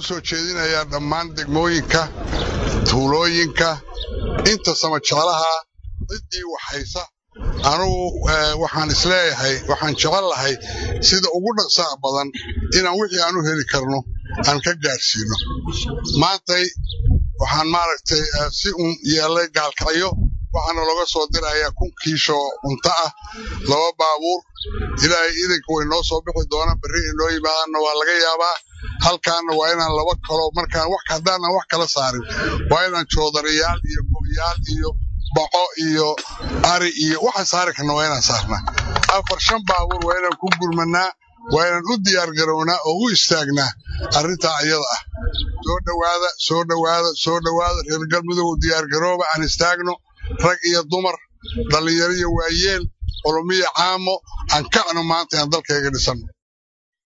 u soo jeedinayaa dhammaan degmooyinka tuulooyinka inta samajeclaha ciddii waxhaysa anugu waxaan isleeyahay waxaan jecel lahay sida ugu dhaqsaha badan inaan wixii aan u heli karno aan ka gaadhsiino maantay waxaan maaragtay si uun yeellay gaalkacyo waxaana looga soo dirayaa kun kiisho cunto ah laba baabuur ilaahay idanka way noo soo bixi doonaan berri inoo yimaadaanna waa laga yaabaa halkaanna waa inaan laba kalo markaan wax haddaanan wax kala saarin waa inaan joodariyaal iyo go'yaal iyo baco iyo ari iyo waxa saari karna waa inaan saarnaa afar shan baabuur waa inaan ku gurmanaa waa inaan u diyaargarownaa oo u istaagnaa arrintaa iyada ah soo dhowaada soo dhowaada soo dhowaada reer galmudug diyaargarooba aan istaagno rag iyo dumar dhallinyaro iyo waayeel culumiyo caamo aan kacno maanta aan dalkayga dhisanno